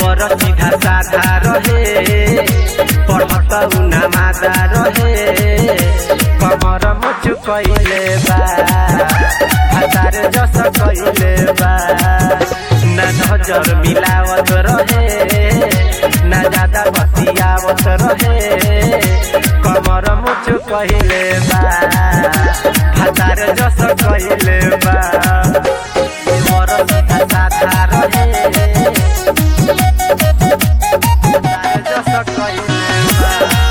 देवर सीधा साधा रहे पढ़त उना मादा रहे कमर मुच कैले बा हतार जस कैले बा ना नजर मिलावत रहे ना ज्यादा बतियावत रहे कमर मुच कैले बा हतार जस कैले बा देवर सीधा साधा रहे हतार जस कैले बा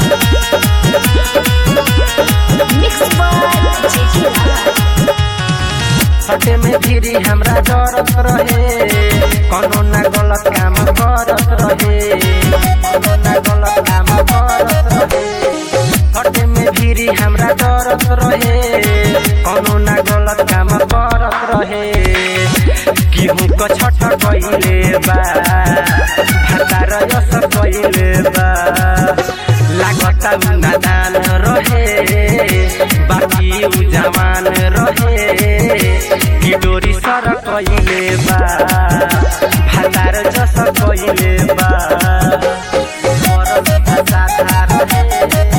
Mixed by JJ Lala. सटे में फिरी हमरा डरत रहे कोनो ना गलत काम करत रहे कोनो ना गलत काम करत रहे सटे में फिरी हमरा डरत रहे कोनो ना गलत काम करत रहे केहू क छठ कइले बा भातार यस कइले बा लागत उ नादान रहे बाकी उ जवान रहे कि डोरी सर कइले बा भातार जस कइले बा मोर सीधा साधा रहे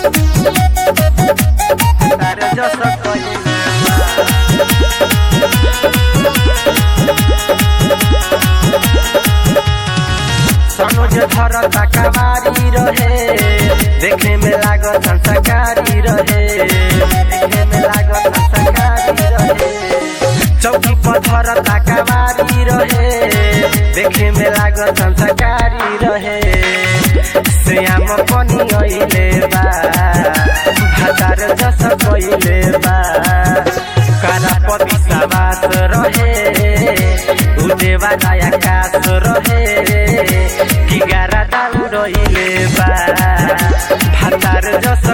भातार जस कइले बा सनोज धर तकवारी रहे देखे में लागत संस्कारी रहे देखे में लागत संस्कारी रहे चौकी पर धर तकवारी रहे देखे में लागत संस्कारी रहे श्याम पनि अइले बा भातार जस कइले बा कारा विश्वास रहे उदेवा आकाश रहे कि गारा दाउ रहिले बा भातार जस